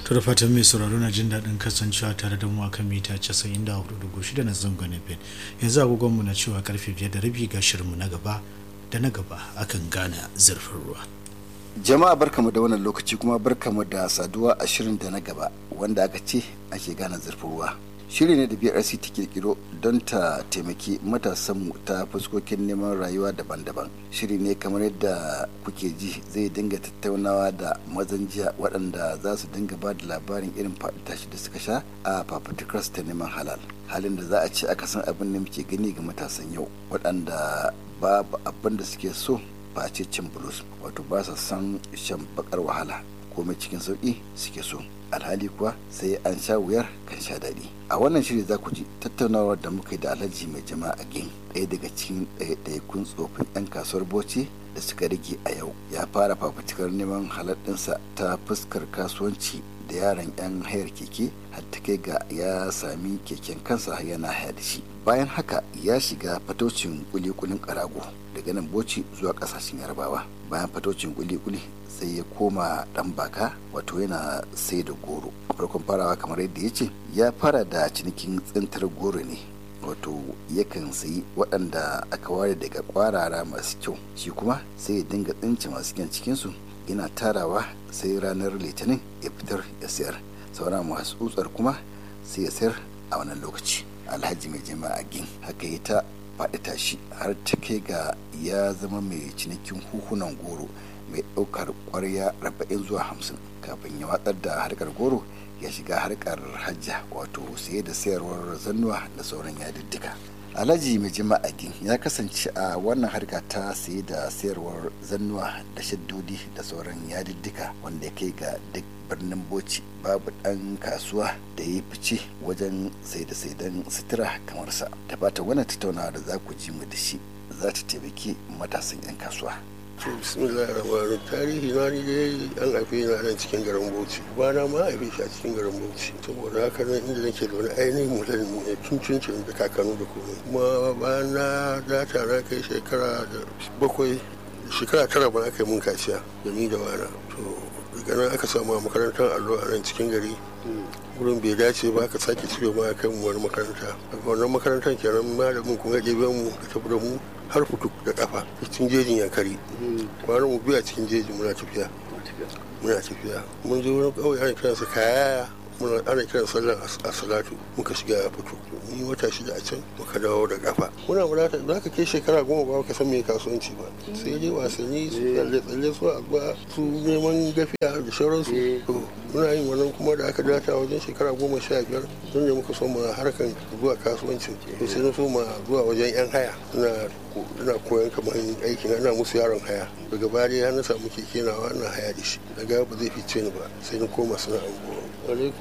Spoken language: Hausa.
to da fatan mai sauraro na jin daɗin kasancewa tare da mu akan mita 94.6 na zangon FM yanzu agogonmu na cewa karfe 5 da rabi ga shirinmu na gaba da na gaba akan gane zurfin ruwa jama'a barkamu da wannan lokaci kuma barkamu da saduwa a shirin da na gaba wanda aka ce ake gane zurfin ruwa shiri ne da brc ta kirkiro don ta taimaki matasanmu ta fuskokin neman rayuwa daban-daban shiri ne kamar yadda kuke ji zai dinga tattaunawa da mazan jiya waɗanda za su dinga ba da labarin irin faɗi tashi da suka sha a fafutukar ta neman halal halin da za a ce aka san abin da muke gani ga matasan yau waɗanda babu abin da suke so ba a ce cin bulus wato ba sa san shan bakar wahala komai cikin sauƙi suke so alhali kuwa sai an sha wuyar kan sha daɗi a wannan shiri za ku ji tattaunawar da muka yi da alhaji mai jama'a gin ɗaya daga cikin ɗaiɗaikun tsofin 'yan kasuwar bauchi da suka rage a yau ya fara fafutukar neman halaɗinsa ta fuskar kasuwanci da yaran 'yan hayar keke har ta kai ga ya sami keken kansa yana haya da shi bayan haka ya shiga fatocin kulikulin karago daga nan boci zuwa kasashen yarbawa bayan fatocin kulikuli sai ya koma dan baka wato yana sai da goro farkon farawa kamar yadda ya ce ya fara da cinikin tsintar goro ne wato yakan sayi waɗanda aka ware daga kwarara masu kyau shi kuma sai ya dinga tsince masu kyan cikinsu yana tarawa sai ranar litinin ya fitar ya sayar sauran masu tsutsar kuma sai ya sayar a wannan lokaci alhaji mai jama'a gin haka ya ta faɗi tashi har ta kai ga ya zama mai cinikin huhunan goro mai ɗaukar ƙwarya arba'in zuwa hamsin kafin ya watsar da harkar goro ya shiga harkar hajja wato saye da sayarwar zannuwa da sauran yadiddika alhaji mai jama'a gin ya kasance a wannan harka ta saye da sayarwar zannuwa da shaddodi da sauran yadiddika wanda ya kai ga duk birnin boci babu ɗan kasuwa da ya fice wajen sai da saidan sutura kamar sa ta fata wannan tattaunawa da za ku ji mu da shi za ta taimaki matasan 'yan kasuwa to bismillah rahman tarihi na ni dai an haife na nan cikin garin bauchi bana ma haife shi a cikin garin bauchi saboda haka nan inda nake da wani ainihin mutum ne tun cincin da kakanu da komai kuma bayan na data na kai shekara da bakwai shekara tara ba aka yi mun kaciya da ni da wana to daga nan aka samu a makarantar allo a nan cikin gari wurin bai dace ba aka sake cire ma kai mu wani makaranta daga wannan makarantar kenan malamin kuma ya ɗebe mu da tafi da mu har fituk da kafa cikin jejin yankari kwanan mu biya cikin jejin muna tafiya muna tafiya mun je wurin ƙauye ana kiransa kayaya muna ana kiran sallar asalatu muka shiga a fito ni wata shida a can muka dawo da kafa muna mulata za ka kai shekara goma ba ka san me kasuwanci ba sai dai wasanni su tsalle tsalle su abuwa su neman gafiya da sauransu to muna yin wannan kuma da aka data wajen shekara goma sha biyar don ne muka soma harkan zuwa kasuwancin to sai na soma zuwa wajen yan haya ina koyon kamar aikin ana musu yaron haya daga baya na samu keke nawa ina haya da shi daga ba zai fice ni ba sai na koma sana'ar goro